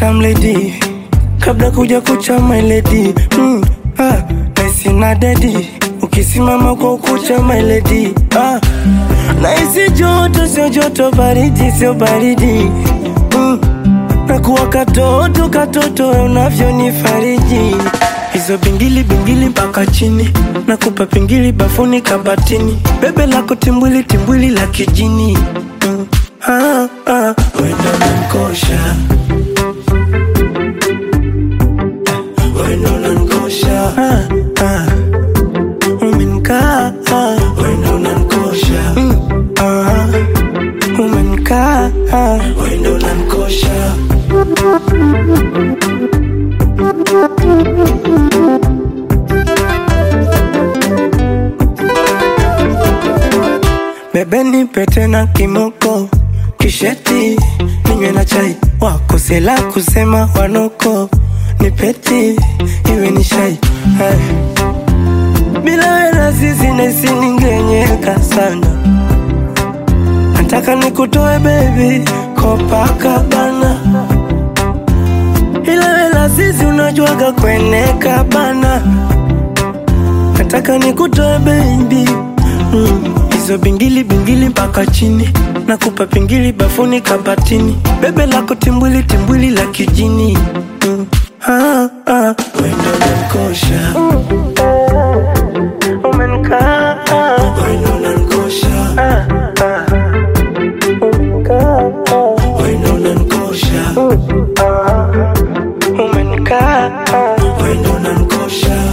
tam lady kabla kuja kucha my lady mm, ah, naisi na dedi ukisimama kwa ukucha my lady ah, naisi joto sio joto baridi sio baridi mm, nakuwa katoto katoto unavyonifariji hizo bingili bingili mpaka chini nakupa pingili bafuni kabatini bebe lako timbwili timbwili la kijini mm. ah, ah. wenda nankosha wenda nankosha ah, ah. umenkaa ah. wenda nankosha mm. ah. umenkaa ah. wenda nankosha Bebe nipe tena kimoko kisheti ninywe na chai wako sela kusema wanoko nipeti iwe ni shai Hai. bila wela sisi naisi ningenyeka sana nataka nikutoe baby Copacabana ila wela sisi unajuaga kweneka bana nataka nikutoe baby mm. hizo bingili bingili mpaka chini nakupa pingili bafuni kabatini bebe lako timbwili timbwili la kijini mm. ah, ah. wendo nankosha umenikaa wendo nankosha ah, ah. Umenikaa, wendo nankosha ah. umenikaa wendo nankosha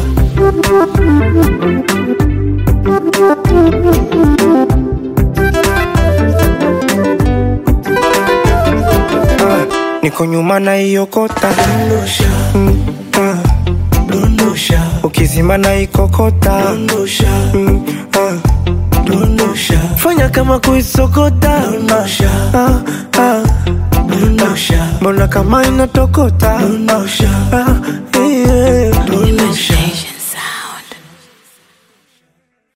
Ah, niko nyuma na iokota mm, ah, ukizima na ikokota mm, ah, fanya kama kuisokota ah, ah, mbona kama inatokota ah, yeah.